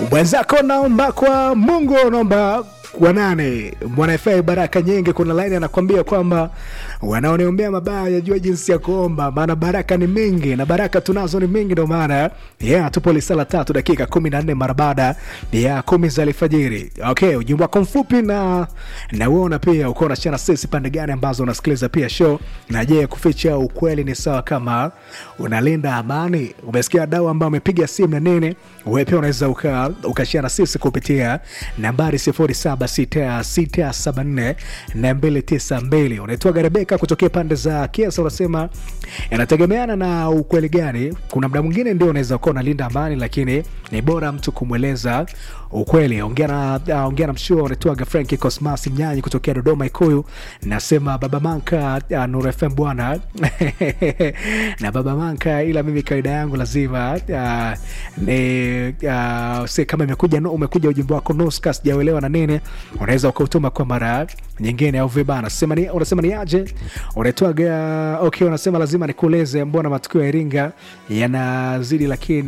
mwenzako naomba kwa mungu naomba kwa nane mwanafa baraka nyingi kuna laini anakwambia kwamba wanaoniombea mabaya jua jinsi ya kuomba maana baraka ni mingi na baraka tunazo ni mingi ndo maana yeah, tupo lisala tatu dakika kumi na nne mara baada ya kumi za alfajiri okay ujumbe wako mfupi na nauona pia uko unachana sisi pande gani ambazo unasikiliza pia show na je kuficha ukweli ni sawa kama unalinda amani umesikia dau ambao amepiga simu na nini wewe pia unaweza uka, ukashare na sisi kupitia nambari 076674 na 292 unaitwaga rebeka kutokea pande za kiasa unasema inategemeana na ukweli gani kuna mda mwingine ndio unaweza ukawa unalinda amani lakini ni bora mtu kumweleza ukweli ongea na uh, ongea na mshua unaitwaga franki cosmas mnyanyi kutokea dodoma ikuyu nasema baba manka uh, nur fm bwana na baba manka ila mimi kawaida yangu lazima uh, ni uh, si kama imekuja no, umekuja ujumbe wako nuska sijauelewa na nini unaweza ukautuma kwa mara nyingine au vibana sema ni, unasema ni aje unaitwaga okay unasema lazima nikueleze mbona matukio ya iringa yanazidi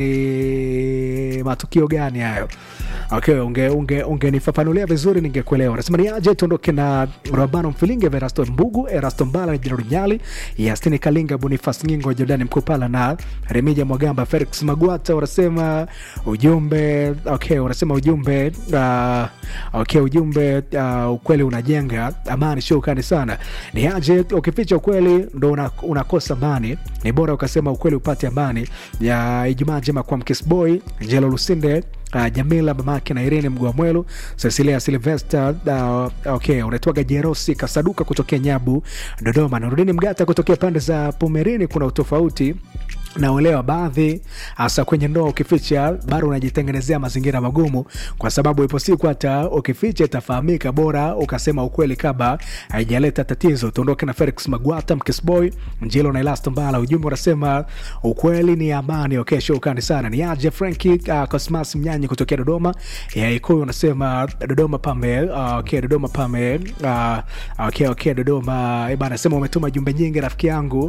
lakini matukio gani hayo okay ungenifafanulia unge, unge vizuri ningekuelewa unasema ni aje tuondoke na rabano mfilinge verasto mbugu erasto mbala na jenerali nyali yastini kalinga bonifas ngingo jordani mkupala na remija mwagamba felix magwata unasema ujumbe okay unasema ujumbe uh, okay ujumbe uh, ukweli unajenga amani shukani sana ni aje ukificha ukweli ndo una, unakosa amani ni bora ukasema ukweli upate amani ya ijumaa njema kwa mkisboy njelo lusinde uh, jamila mamake na irene mgwamwelu cecilia silvester uh, okay unaitwaga jerosi kasaduka kutokea nyabu dodoma narudini mgata kutokea pande za pomerini kuna utofauti naolewa baadhi hasa kwenye ndoa ukificha bado unajitengenezea mazingira magumu kwa sababu ipo siku hata ukificha itafahamika bora ukasema ukweli kama haijaleta tatizo tuondoke na felix magwata mkisboy njilo na elasto mbala ujumbe unasema ukweli ni amani okay shukani sana ni aje franki uh, cosmas mnyanyi kutokea dodoma ya ikuyu unasema dodoma pame uh, okay dodoma pame uh, okay okay dodoma bana sema umetuma jumbe nyingi rafiki yangu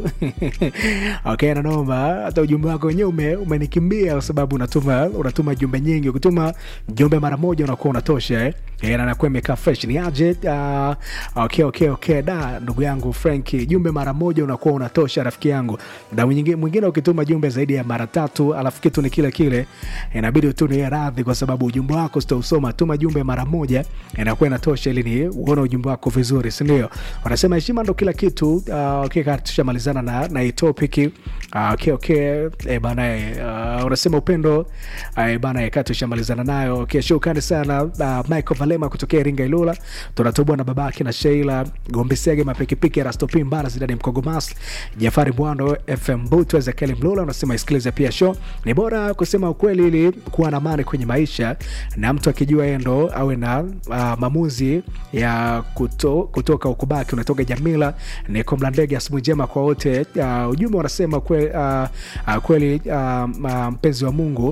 okay nanoma hata ujumbe wako wenyewe ume, umenikimbia kwa sababu unatuma unatuma jumbe nyingi ukituma jumbe mara moja unakuwa unatosha eh? E, na nakuwa imekaa fresh ni aje uh, okay, okay, okay. da ndugu yangu franki jumbe mara moja unakuwa unatosha rafiki yangu da mwingine, mwingine ukituma jumbe zaidi ya mara tatu alafu kitu ni kile kile inabidi tu ni radhi kwa sababu ujumbe wako sitausoma tuma jumbe mara moja inakuwa inatosha ili ni uone ujumbe wako vizuri sindio wanasema heshima ndo kila kitu uh, okay, tushamalizana na, na hii topic uh, okay, okay. E, bana uh, unasema upendo uh, bana kaa tushamalizana nayo okay, shukrani sana uh, michael valema kutokea iringa ilula tunatobwa na babake na sheila gombisege mapikipiki rastopi mbara zidani mkogomas jafari bwando fm butu ezekieli mlula unasema isikilize pia show ni bora kusema ukweli ili kuwa na amani kwenye maisha na mtu akijua endo awe na uh, maamuzi ya kuto, kutoka ukubaki unatoka jamila ni komla ndege asubuhi njema kwa wote uh, ujumbe wanasema kwe, uh, uh, kweli uh, mpenzi wa mungu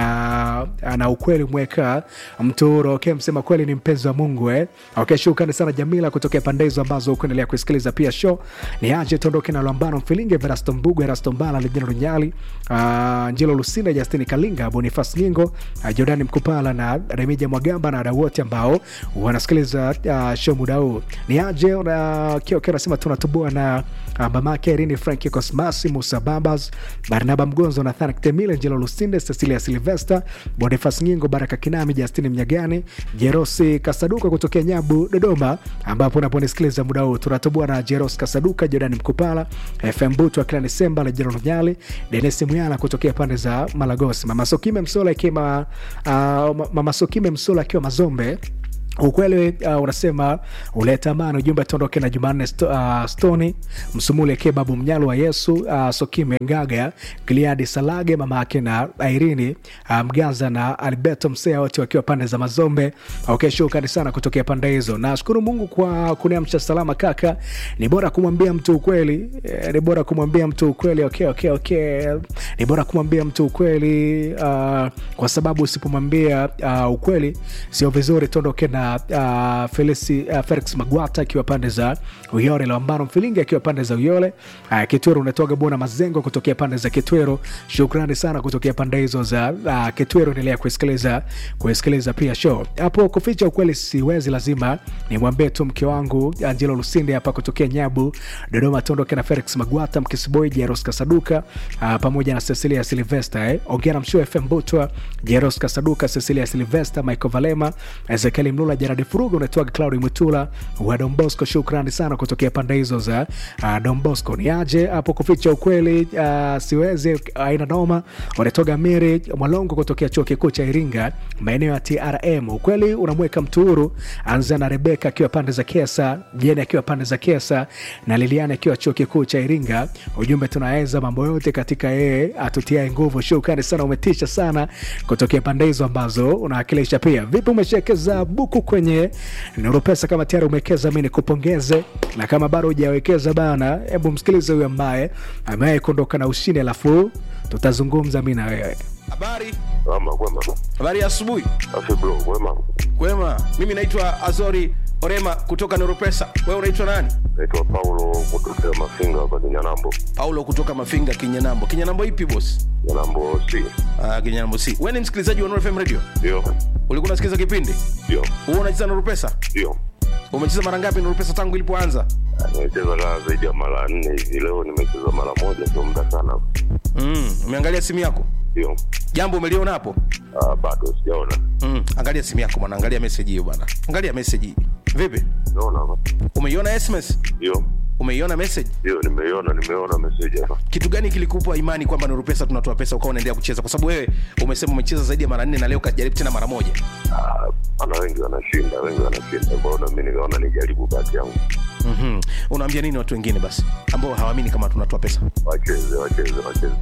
na na ukweli mweka mturo okay, msema kweli ni mpenzi wa mungu eh? okay, shukrani sana jamila kutokea pande hizo ambazo ukuendelea kusikiliza pia show ni aje tuondoke na lambano mfilinge verasto mbugu erasto mbala lijina runyali uh, njilo lusinda justini kalinga bonifas nyingo uh, jordani mkupala na remija mwagamba na wadau wote ambao wanasikiliza uh, show muda huu ni aje uh, kioke nasema tunatubua na uh, mamake irini franki cosmasi musa babas barnaba mgonzo nathan temile njelo lusinde cecilia silvester bonifas nyingo baraka kinami justini mnyagani jerosi kasaduka kutokea nyabu dodoma ambapo unaponisikiliza muda huu tunatubua na jeros kasaduka jordani mkupala fm butu akila nisemba na jero nyali denis mwyala kutokea pande za malagosi mama sokime msola ikiwa uh, mama sokime msola akiwa mazombe ukweli uh, unasema uleta amani ujumbe tuondoke na jumanne sto, uh, stoni msumule kebabu mnyalo wa yesu uh, sokime ngaga gliadi salage mama yake na airini uh, mgaza na alberto msea wote wakiwa pande za mazombe okay, shukrani sana kutokea pande hizo nashukuru mungu kwa kuniamsha salama kaka ni bora kumwambia mtu ukweli eh, ni bora kumwambia mtu ukweli okay, okay, okay. ni bora kumwambia mtu ukweli uh, kwa sababu usipomwambia uh, ukweli sio vizuri tuondoke na za uh, Felisi, uh, Felix Magwata akiwa pande za Uyole, Lwambano Mfilingi akiwa pande za Uyole, uh, Kitwero unatoka Bona Mazengo kutokea pande za Kitwero. Shukrani sana kutokea pande hizo za uh, Kitwero. Endelea kusikiliza kusikiliza pia show hapo. Kuficha ukweli siwezi, lazima nimwambie tu mke wangu Angelo Lusinde hapa kutokea Nyabu, Dodoma, tondoke na Felix Magwata, Mkisiboi, Jeros Kasaduka uh, pamoja na Cecilia Silvester eh. Ongea na Mshoe FM Butwa, Jeros Kasaduka, Cecilia Silvester, Michael Valema, Ezekiel Mlula, Jaradi Furuga, unatoa Claudi Mutula wa Don Bosco. Shukrani sana kutokea pande hizo za uh, Don Bosco. Ni aje hapo kuficha ukweli uh, siwezi aina noma. Unatoka Miri Mwalongo kutokea chuo kikuu cha Iringa, maeneo ya TRM. Ukweli unamweka mtu huru. Anza na Rebeka akiwa pande za Kesa, Jeni akiwa pande za Kesa na Liliana akiwa chuo kikuu cha Iringa. Ujumbe tunaweza mambo yote katika yeye atutiae nguvu. Shukrani sana, umetisha sana kutokea pande hizo ambazo unawakilisha. Pia vipi, umeshawekeza buku kwenye Nuru Pesa? Kama tayari umewekeza, mi nikupongeze, na kama bado hujawekeza bana, hebu msikilize huyu ambaye amewahi kuondoka na ushindi, alafu tutazungumza mi na wewe. Habari, Ama kwema. habari ya asubuhi. Afi bro, kwema. Kwema, mimi naitwa Azori Orema kutoka Neuropesa. Wewe unaitwa nani? Naitwa Paulo kutokea Mafinga hapa Kinyanambo. Paulo kutoka Mafinga, Kinyanambo. Kinyanambo ipi boss? Kinyanambo si. Ah, Kinyanambo si. Wewe ni msikilizaji wa Nuru FM Radio? Ndio. Ulikuwa unasikiliza kipindi? Ndio. Wewe unacheza Nuru Pesa? Ndio. Umecheza mara ngapi Nuru Pesa tangu ilipoanza? Ah, Nimecheza kaa zaidi ya mara nne hivi. Leo nimecheza mara moja, sio muda sana. Mm, umeangalia simu yako? Ndio. Jambo umeliona hapo? Ah, bado sijaona. Mm, angalia simu yako bwana, angalia message hiyo bwana. Angalia message hii. Vipi? Naona hapa. Umeiona SMS? Ndio. Umeiona message? Ndio, nimeiona, nimeona message hapa. kitu gani kilikupa imani kwamba Nuru Pesa tunatoa pesa ukawa unaendelea kucheza? Kwa sababu wewe umesema umecheza zaidi ya mara nne na leo kajaribu tena mara moja. Ah, ana wengi wanashinda, wengi wanashinda. Kwa hiyo na mimi nikaona nijaribu bahati yangu. mm Unaambia nini watu wengine basi ambao hawaamini kama tunatoa pesa? Wacheze, wacheze, wacheze.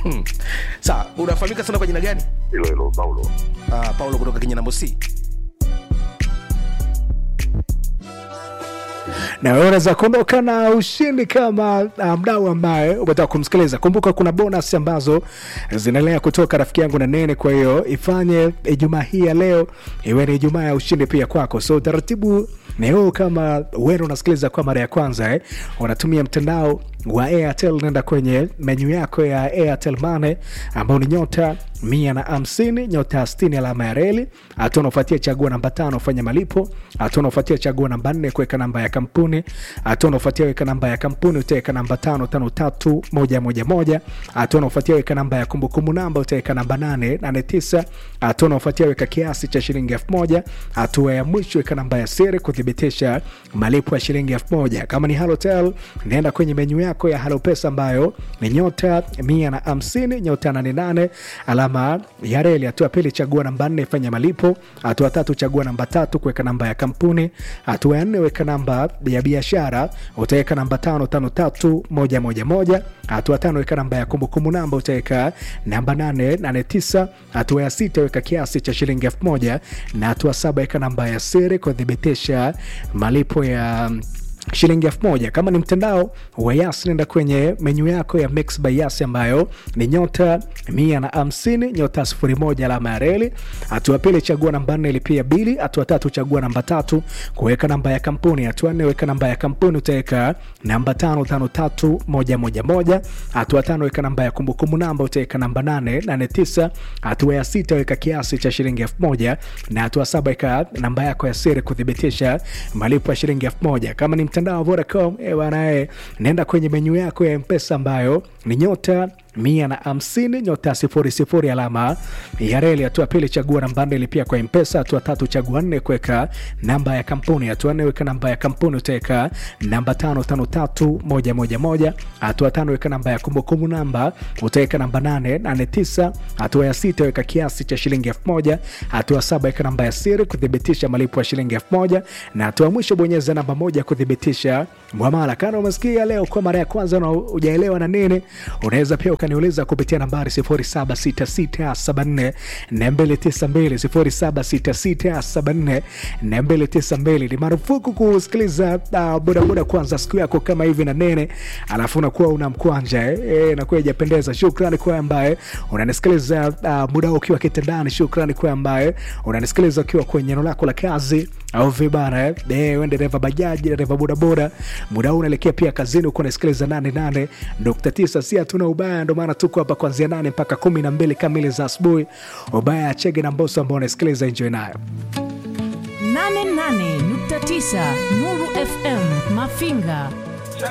Sawa, unafahamika sana kwa jina gani? Hilo hilo Paulo. Uh, Paulo kutoka Kinyanambo C. na wewe unaweza kuondoka na ushindi kama uh, mdau ambaye umetaka kumsikiliza. Kumbuka kuna bonus ambazo zinaendelea kutoka rafiki yangu na Nene, kwa hiyo ifanye Ijumaa hii ya leo iwe ni Ijumaa ya ushindi pia kwako. So utaratibu ni huu, kama wewe unasikiliza kwa mara ya kwanza eh, unatumia mtandao wa Airtel, nenda kwenye menyu yako ya Airtel Money ambao ni nyota mia na hamsini nyota sitini alama ya reli. Hatua unaofuatia chagua namba tano fanya malipo. Hatua unaofuatia chagua namba nne kuweka namba ya kampuni. Hatua unaofuatia weka namba ya kampuni utaweka namba tano tano tatu moja moja moja. Hatua unaofuatia weka namba ya kumbukumbu namba utaweka namba nane nane tisa. Hatua unaofuatia weka kiasi cha shilingi elfu moja. Hatua ya mwisho weka namba ya siri kuthibitisha malipo ya shilingi elfu moja. Kama ni Halotel nenda kwenye menyu yako ya Halopesa ambayo ni nyota mia na hamsini nyota nane nane alama ya reli. Hatua pili chagua namba nne fanya malipo. Hatua tatu chagua namba tatu kuweka namba ya kampuni. Hatua ya nne weka namba ya biashara, utaweka namba tano tano tatu moja moja moja. Hatua tano weka namba ya kumbukumbu namba, utaweka namba nane nane tisa. Hatua ya sita weka kiasi cha shilingi elfu moja na hatua saba weka namba ya siri kuthibitisha malipo ya shilingi elfu moja. Kama ni mtandao wa Yas, nenda kwenye menyu yako ya Mix by Yas ambayo ni nyota mia na hamsini nyota sifuri moja alama ya reli. Hatua pili chagua namba nne lipia bili. Hatua tatu chagua namba tatu kuweka namba ya kampuni. Hatua nne weka namba ya kampuni, utaweka namba tano tano tatu moja moja moja. Hatua tano weka namba ya kumbukumbu namba, utaweka namba nane nane tisa. Hatua ya sita weka kiasi cha shilingi elfu moja na hatua saba weka namba yako ya siri kuthibitisha malipo ya shilingi elfu moja. Kama ni mtandao wa Vodacom eh bwana, eh, nenda kwenye menyu yako ya Mpesa ambayo ni nyota mia na hamsini nyota sifuri sifuri alama ya reli. Hatua pili chagua namba nne lipia kwa Mpesa. Hatua tatu chagua nne kuweka namba ya kampuni. Hatua nne weka namba ya kampuni utaweka namba tano tano tatu moja moja moja. Hatua tano weka namba ya kumbukumbu namba utaweka namba nane nane tisa. Hatua ya sita weka kiasi cha shilingi elfu moja. Hatua saba weka namba ya siri kuthibitisha malipo ya shilingi elfu moja na hatua mwisho bonyeza namba moja kuthibitisha mwamala. Kana umesikia leo kwa mara ya kwanza na hujaelewa na nini, unaweza pia ukaniuliza kupitia nambari 0766748292 0766748292. Ni marufuku kusikiliza uh, bodaboda kwanza siku yako kama hivi na nene, alafu unakuwa una mkwanja eh, eh, nakuwa ijapendeza. Shukrani kwa ambaye unanisikiliza uh, muda ukiwa kitandani. Shukrani kwa ambaye unanisikiliza ukiwa kwenye eneo lako la kazi au vibana eh? Eh, we dereva bajaji dereva bodaboda muda huu unaelekea pia kazini huko unasikiliza 88.9 si hatuna ubaya ndo maana tuko hapa kuanzia 8 mpaka 12 kamili za asubuhi ubaya achege na mboso ambao unasikiliza enjoy nayo 88.9 Nuru FM Mafinga